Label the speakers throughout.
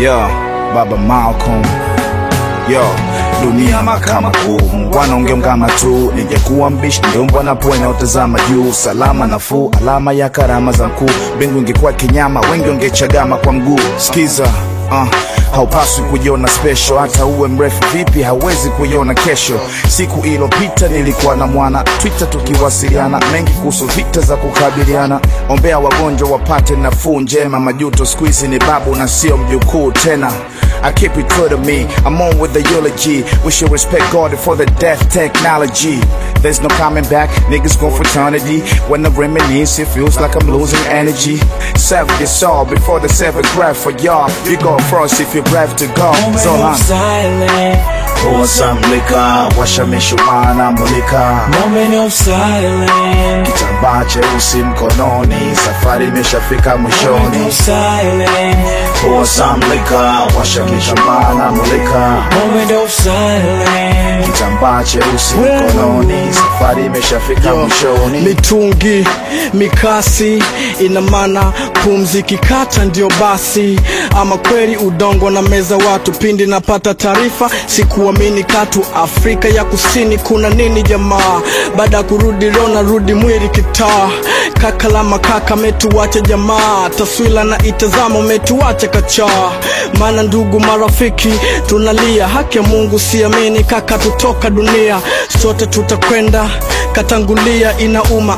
Speaker 1: Yo, Baba Malcolm. Yo, dunia mahakama kuu, mungwana ungeungama tu, ningekuwa mbishi ningeumbwa na pua inayotazama juu, salama nafuu, alama ya karama za mkuu, mbingu ingekuwa kinyama, wengi wangechagama kwa mguu. Skiza uh, haupaswi kujiona special, hata uwe mrefu vipi, hauwezi kuiona kesho. Siku ilopita nilikuwa na mwana Twitter, tukiwasiliana mengi kuhusu vita za kukabiliana, ombea wagonjwa wapate nafuu njema. Majuto siku hizi ni babu na sio mjukuu tena. I keep it true to me. I'm on with the eulogy. We should respect God for the death technology. There's no coming back. Niggas going for eternity. When I reminisce, it feels like I'm losing energy. Save your soul before the seventh breath for y'all. You go first if you're brave to go. So
Speaker 2: Moment
Speaker 1: long.
Speaker 2: of silence.
Speaker 1: Pour some liquor, washa mishumaa na mulika.
Speaker 2: Moment of silence.
Speaker 1: Kitambaa cheusi mkononi, safari imeshafika
Speaker 2: Moment
Speaker 1: mwishoni.
Speaker 2: of silence.
Speaker 1: Pour some liquor, washa mishumaa na mulika.
Speaker 2: Moment of silence.
Speaker 1: Kitambaa cheusi mkononi, safari imeshafika mwishoni.
Speaker 3: mitungi mikasi ina maana pumzi kikata ndio basi ama kweli udongo na meza watu pindi napata taarifa sikuamini katu afrika ya kusini kuna nini jamaa baada ya kurudi leo narudi mwili kitaa kaka la makaka metuwache jamaa taswila na itazama umetuwache kachaa maana ndugu marafiki tunalia haki ya mungu siamini kaka tutoka dunia sote tutakwenda katangulia inauma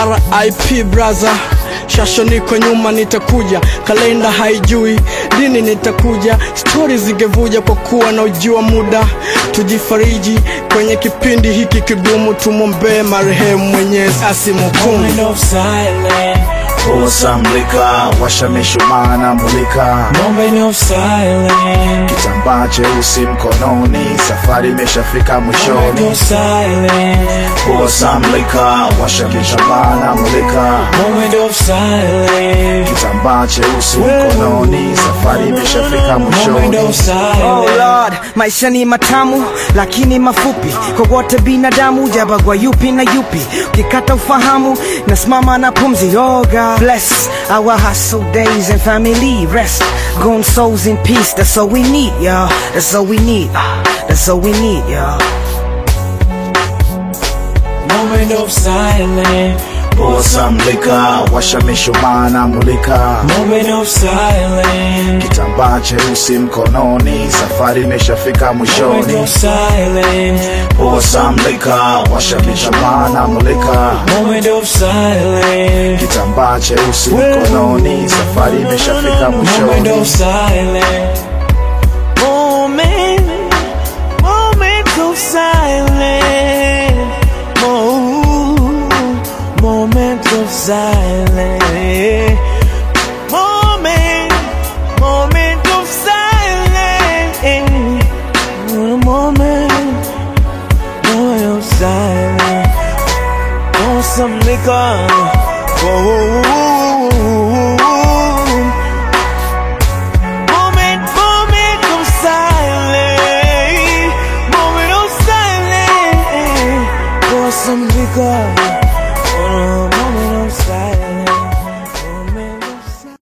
Speaker 3: rip braza shasho niko nyuma nitakuja kalenda haijui lini nitakuja stori zingevuja kwa kuwa na ujua muda tujifariji kwenye kipindi hiki kigumu tumwombee marehemu mwenyezi asimhukumu
Speaker 2: Moment of silence.
Speaker 1: Pour some liquor, washa mishumaa na mulika.
Speaker 2: Moment of silence.
Speaker 1: Kitambaa cheusi mkononi, safari imeshafika
Speaker 2: Moment
Speaker 1: mwishoni.
Speaker 2: of silence.
Speaker 1: Pour some liquor, washa mishumaa na mulika.
Speaker 2: Moment of silence.
Speaker 1: Kitambaa cheusi mkononi, safari imeshafika
Speaker 2: Moment
Speaker 1: mwishoni.
Speaker 2: of
Speaker 4: Oh
Speaker 2: silence.
Speaker 4: Lord, maisha ni matamu lakini mafupi kwa wote binadamu, jabagwa yupi na yupi, ukikata ufahamu nasimama na pumzi. Oh God, bless our hustle days and family rest. Gone souls in peace, that's all we need, y'all. That's all we need. Ah, That's all we need, y'all.
Speaker 2: Moment of silence.
Speaker 1: Pour some liquor, washa mishumaa na mulika.
Speaker 2: Moment of silence.
Speaker 1: Kitambaa cheusi mkononi, safari imeshafika
Speaker 2: Moment
Speaker 1: mwishoni.
Speaker 2: of silence.
Speaker 1: Pour some liquor, washa mishumaa na mulika.
Speaker 2: Moment of silence.
Speaker 1: Kitambaa cheusi mkononi, safari imeshafika
Speaker 2: Moment
Speaker 1: mwishoni.
Speaker 2: of silence. Moment, moment of silence. Mo- moment of silence. Moment, moment of silence. Moment, moment of silence. Want some liquor?